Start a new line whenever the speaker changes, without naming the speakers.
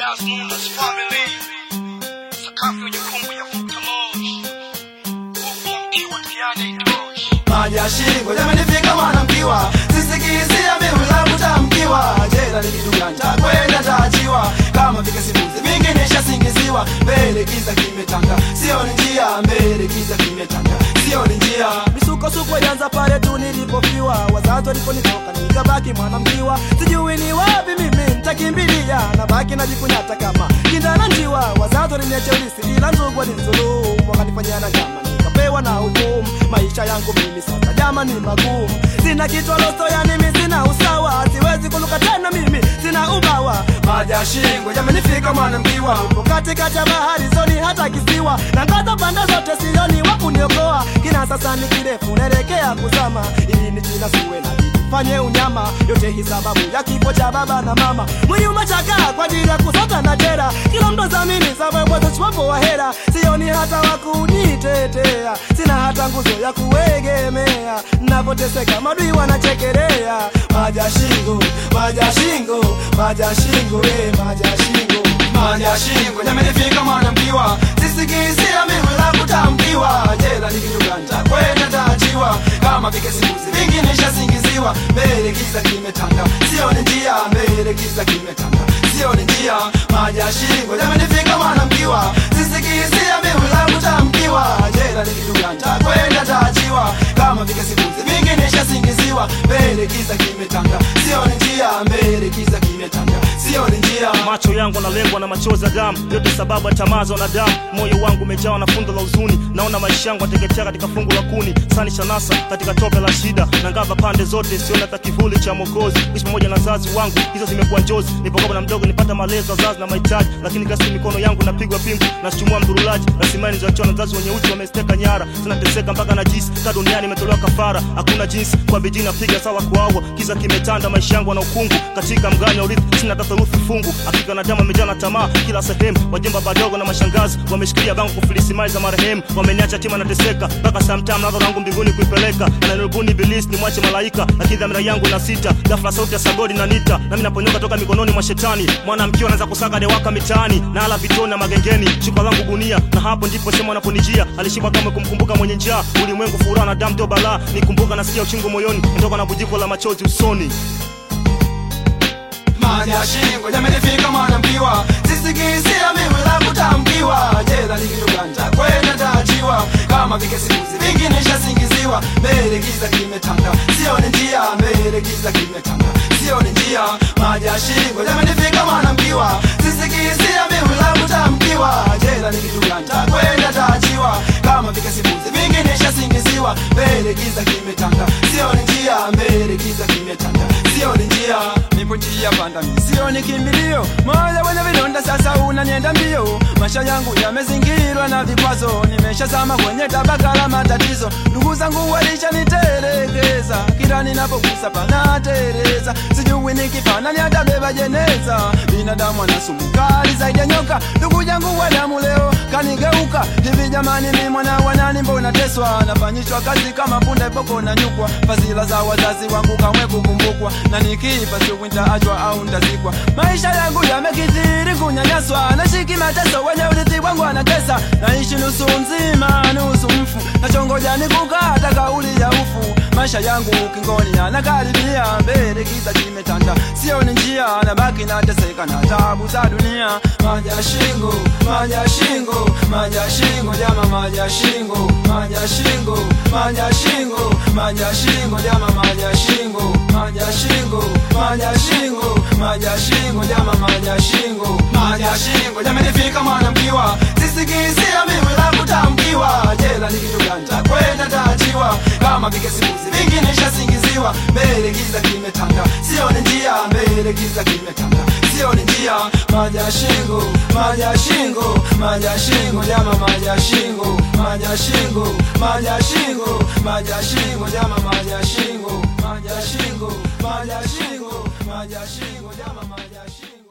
as known as family. Sakafu ya kumbu ya futa moshi. Huku mkiwa tiani itoshi.
maji ya shingo yamenifika mwanamkiwa sisikizia mimi la kutamkiwa jela ni kitu gani cha kwenda taachiwa kama vile simuzi vingi nishasingiziwa mbele giza kimetanga sio ni njia mbele giza kimetanga sio ni njia misukosuko ilianza pale tu nilipofiwa wazazi waliponitoka nikabaki mwanamkiwa sijui ni wapi mimi nitakimbilia nabaki najikunyata kama kindana njiwa wazazi waliniacha ulisi ila ndugu walinizulumu wakanifanyia na jama nikapewa na hukumu maisha yangu mimi sasa jama ni magumu sina kichwa loso yani mimi sina usawa siwezi kuluka tena mimi sina ubawa maji ya shingo yamenifika mwanamkiwa upo katikati ya bahari zoni hata kisiwa na ngaza pande zote sioni wa kuniokoa kina sasa ni kirefu naelekea kuzama ili ni jina siwe na bidii fanye unyama yote hii sababu ya kifo cha baba na mama mwili umechakaa kwa ajili ya kusota na jera kila mtu zamini sababu wapo wa hera sioni hata wakunitetea sina hata nguzo ya kuegemea napoteseka madui wanachekelea maji ya shingo maji ya shingo maji ya shingo eh, maji ya shingo maji ya shingo yamenifika mwanamkiwa sisikizia mimi la kutamkiwa jela ni kitu gani cha kwenda taachiwa kama vile simuzi vingi nishasingiziwa mbele giza kimetanga sio ni njia mbele giza kimetanga sio ni njia maji ya shingo yamenifika mwanamkiwa sisikizia mimi la kutamkiwa jela ni kitu gani cha kwenda taachiwa kama vile simuzi vingi nishasingiziwa mbele giza kimetanga sio ni njia mbele giza kimetanga sio ni njia
macho yangu analengwa na machozi ya damu yote sababu ya tamaa za wanadamu moyo wangu umejawa na fundo la huzuni naona maisha yangu ateketea katika fungu la kuni sani shanasa katika tope la shida na ngava pande zote siona hata kivuli cha mokozi ishi pamoja na wazazi wangu hizo zimekuwa njozi nipokopa na mdogo nipata malezi wazazi na mahitaji lakini kasi mikono yangu napigwa pingu nasichumua mdurulaji rasimani zachiwa na wazazi wenye uchi wamesteka nyara zinateseka mpaka na jisi ka duniani imetolewa kafara hakuna jinsi kwa bidii napiga sawa kuawa kiza kimetanda maisha yangu na ukungu katika mganya urithi sina hata theluthi fungu hakika na damu imejaa na tamaa kila sehemu wajemba badogo na mashangazi wameshikilia bango kufilisi mali za marehemu wameniacha tima nateseka mpaka samtam nazo langu mbinguni kuipeleka ananirubuni bilisi ni mwache malaika lakini dhamira yangu na sita ghafla sauti ya sagodi na nita nami naponyoka toka mikononi mwa shetani mwanamke anaanza kusaga dewaka mitaani na ala vitoni na magengeni shuka langu gunia na hapo ndipo sema anaponijia alishiba kama kumkumbuka mwenye njaa ulimwengu furaha na damu ndio balaa nikumbuka nasikia uchungu moyoni natoka na bujiko la machozi usoni
maji ya shingo yamenifika mwanamkiwa sisikizia mimi la kutamkiwa jela ni kitu gani cha kwenda taachiwa kama vile simuzi vingi nishasingiziwa mbele giza kimetanga sio ni njia mbele giza kimetanga sio ni njia maji ya shingo yamenifika mwanamkiwa sisikizia mimi la kutamkiwa jela ni kitu gani cha kwenda taachiwa kama vile simuzi vingi nishasingiziwa mbele giza kimetanga sio ni njia mbele giza kimetanga sio ni njia nipo njia panda mi sio ni kimbilio moyo wenye vidonda sasa unanienda mbio maisha yangu yamezingirwa na vikwazo nimeshazama kwenye tabaka la matatizo ndugu zangu walishanitelekeza kila ninapogusa panatereza sijui nikipana ni atabeba jeneza binadamu ana sumu kali zaidi ya nyoka ndugu yangu wa damu leo kanigeuka hivi jamani mi mwana wanani mbona teswa nafanyishwa kazi kama punda boko na nyukwa fadhila za wazazi wangu kamwe kukumbukwa na nikifa siku nitaachwa au ntazikwa maisha yangu yamekithiri kunyanyaswa nashiki mateso wenye urithi wangu anatesa naishi nusu nzima nusu mfu nachongoja nikukata kauli ya ufu maisha yangu ukingoni anakaribia mbele giza kimetanda sio ni njia nabaki nateseka na tabu za dunia maji ya shingo maji ya shingo maji ya shingo jama maji ya shingo maji ya shingo maji ya shingo maji ya shingo jama maji ya shingo maji ya shingo maji ya shingo maji ya shingo jama maji ya shingo maji ya shingo yamenifika mwanamkiwa sisikizia mimi la kutamkiwa jela ni kitu gani cha kwenda taachiwa kama vile simuzi vingi nishasingiziwa mbele giza kimetanga sio ni njia mbele giza kimetanga sio ni njia maji ya shingo maji ya shingo maji ya shingo jama maji ya shingo maji ya shingo maji ya shingo maji ya shingo jama maji ya shingo maji ya shingo maji ya shingo maji ya shingo jama maji ya shingo